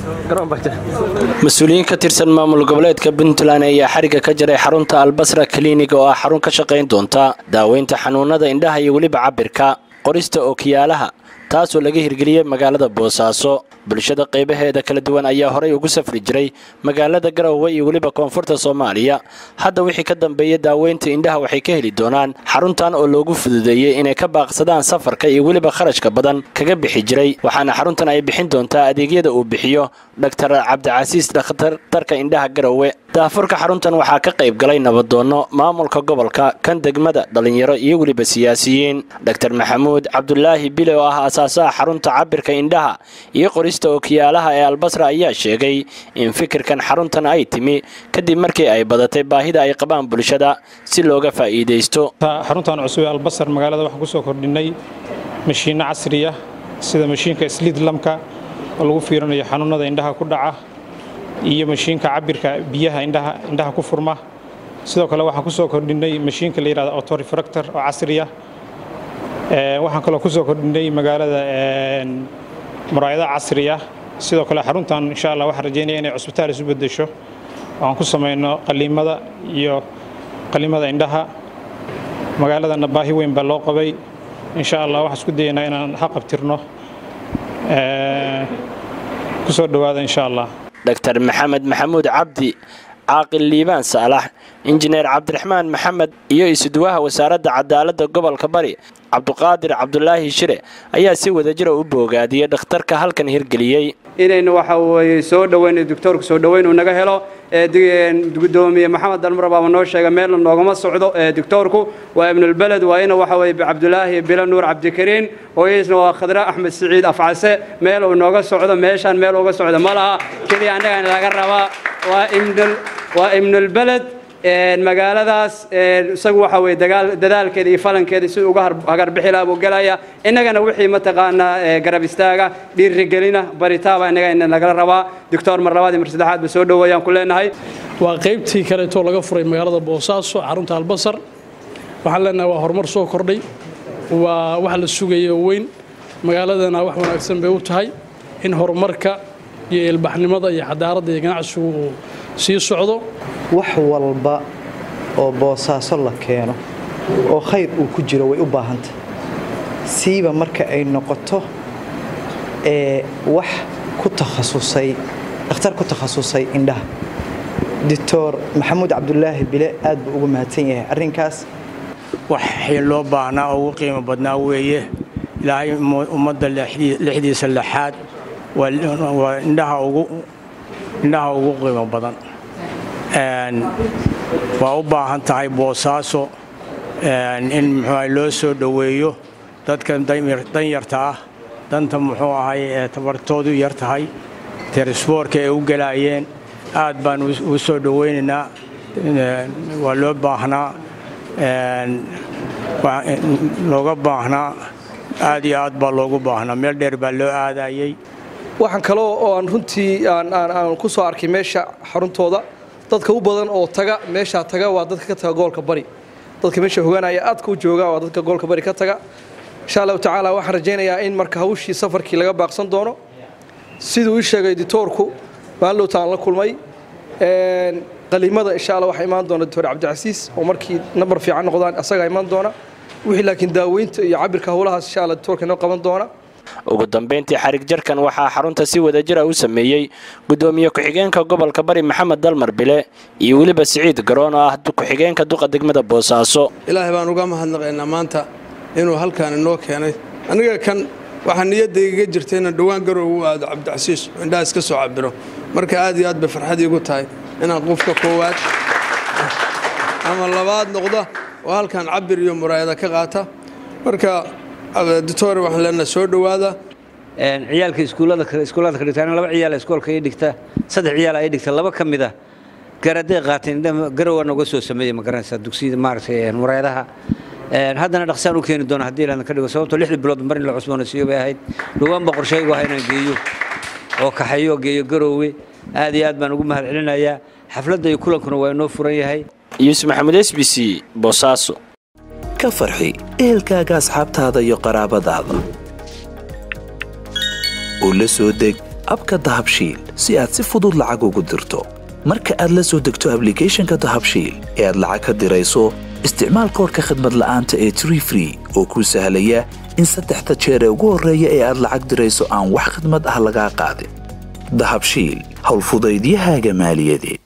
mas-uuliyiin ka tirsan maamul goboleedka puntland ayaa xariga ka jaray xarunta albasra kaliinig oo ah xarun ka shaqayn doonta daaweynta xanuunada indhaha iyo weliba cabirka qorista ookiyaalaha taasoo laga hirgeliyey magaalada boosaaso bulshada qaybaheeda kala duwan ayaa horay ugu safri jiray magaalada garowe iyo weliba koonfurta soomaaliya hadda wixii ka dambeeya daaweynta indhaha waxay ka heli doonaan xaruntan oo loogu fududeeyey inay ka baaqsadaan safarka iyo weliba kharashka badan kaga bixi jiray waxaana xaruntan ay bixin doontaa adeegyada uu bixiyo dhaktar cabdicasiis dhakhtartarka indhaha garowe daafurka xaruntan waxaa ka qayb galay nabadoonno maamulka gobolka kan degmada dhallinyaro iyo weliba siyaasiyiin dhaktar maxamuud cabdulaahi bile oo ah asaasaha xarunta cabirka indhaha iyo qorista ookiyaalaha ee albasra ayaa sheegay in fikirkan xaruntan ay timi kadib markii ay badatay baahida ay qabaan bulshada si looga faa'iidaysto xaruntan cusub ee albasar magaalada waxaan kusoo kordhinay mashiinno casriya sida mashiinka slidlamka oo lagu fiirinayo xanuunada indhaha ku dhaca iyo mashiinka cabirka biyaha indhaha ku furma sidoo kale waxaan kusoo kordhinay mashiinka la yihahdo autorefractor oo casriya waxaan kaloo kusoo kordhinay magaalada muraayado casriya sidoo kale xaruntan insha allah waxaan rajeynaya inay cusbitaal isu bedesho aan ku samayno qaliimada iyo qaliimada indhaha magaaladana baahi weyn baa loo qabay insha allah waxaan isku dayaynaa inaan haqabtirno kusoo dhowaada insha allah dhaktar maxamed maxamuud cabdi caaqil liibaan saalax injineer cabdiraxmaan maxamed iyo isuduwaha wasaaradda cadaaladda gobolka bari cabduqaadir cabdulaahi shire ayaa si wadajira u boogaadiyey dhakhtarka halkan hirgeliyey inaynu waxa weye soo dhoweyno doctoorka soo dhoweyn uu naga helo gudoomiye maxamed dalmar baaba noo sheega meelna noogama socdo doctoorku waa ibnulbeled waa ina waxa weye cabdulaahi bila nuur cabdikariin hooyadiisna waa khadra axmed siciid afcase meel uu nooga socdo meeshaan meel uga socdo ma laha keliya annagana laga rabaa waa ibnulbeled magaaladaas isagu waxa weye dadaalkeeda iyo falankeeda si uga hagarbixi laha buu gelaya innagana wixii mataqaanaa garab istaaga dhiirigelina baritaaba innaga nagala rabaa doctor mar labaad iyo mar saddexaad ba soo dhoweeyaan ku leenahay waa qaybtii kaleetoo laga furay magaalada boosaaso xarunta albasar waxaan leenahay waa horumar soo kordhay waa wax la sugaya oo weyn magaaladana wax wanaagsan bay u tahay in horumarka iyo ilbaxnimada iyo xadaaradda iyo ganacsigu uu sii socdo wax walba oo boosaaso la keeno oo khayr uu ku jiro way u baahantah siiba marka ay noqoto ee wax ku takhasusay dhakhtar ku takhasusay indhaha doctor maxamuud cabdulaahi bile aad buu ugu mahadsan yahay arrinkaas waxii loo baahnaa oo ugu qiimo badnaa weeye ilaahay ummadda lixdiisa lixaad waa indhaha ugu qiimo badan waa u baahan tahay boosaaso in muxuu loo soo dhoweeyo dadka danyarta ah danta muxuu ahay ee tabartoodu yar tahay teresboorka ay u gelaayeen aad baan u soo dhowaynaynaa waa loo baahnaa looga baahnaa aad iyo aad baa loogu baahnaa meel dheer baa loo aadayey waxaan kaloo oo aan runtii aan ku soo arkay meesha xaruntooda dadka u badan oo taga meeshaa taga waa dadka ka taga gobolka bari dadka meesha hogaanaya aadka u jooga waa dadka gobolka bari ka taga insha allahu tacaala waxaan rajaynayaa in marka hawshii safarkii laga baaqsan doono siduu ii sheegay ditoorku maalowta aan la kulmay qaliimada insha alla waxaa imaan doona doctor cabdicasiis oo markii nambar fiican noqdaan asagaa imaan doona wixii laakiin daaweynta iyo cabirka howlahaas insha alla ditoorka inoo qaban doona ugu dambayntii xarig jarkan waxaa xarunta si wadajira u sameeyey gudoomiye ku-xigeenka gobolka bari maxamed dalmar bile iyo weliba siciid garoon oo ah ku-xigeenka duqa degmada boosaaso ilaahay baan uga mahadnaqaynaa maanta inuu halkaan inoo keenay aniga kan waxaa niyadaygaga jirta inaan dhowaan garow u aado cabdicasiis oo indhaha iska soo cabiro marka aad iyo aad bay farxad iigu tahay inaan qofka koowaad ama labaad noqda oo halkaan cabir iyo muraayada ka qaata marka doctore waxaan leenahay soo dhowaada ciyaalka iskuullada iskuullada ka dhigtaan laba ciyaal iskoolka ay dhigta saddex ciyaal ay dhigta laba ka mid ah garaday qaateen garowa nooga soo sameeyey ma garanaysaa dugsiyada maaragtay muraayadaha haddana dhaqsaan u keeni doona haddii ilaadan ka dhigo sababtoo lixdii bilood mar in la cusboonaysiiyo bay ahayd dhowaan baa qorshaygu ahaa inaan geeyo oo kaxeeyo geeyo garoowe aad iyo aad baan ugu mahad celinayaa xafladda iyo kulankuna waa inoo furan yahay yuusuf maxamed s b c boosaaso ka farxi ehelkaaga asxaabtaada iyo qaraabadaada u la soo deg abka dahabshiil si aad si fudud lacag ugu dirto marka aad la soo degto ablicathonka dahabshiil ee aad lacag ka dirayso isticmaal koorka khadmad la'aanta ee tree free oo kuu sahlaya in saddexda jeer ee ugu horreeya ee aad lacag dirayso aan wax khadmad ah lagaa qaadin dahabshiil howlfudaydiyahaaga maaliyadeed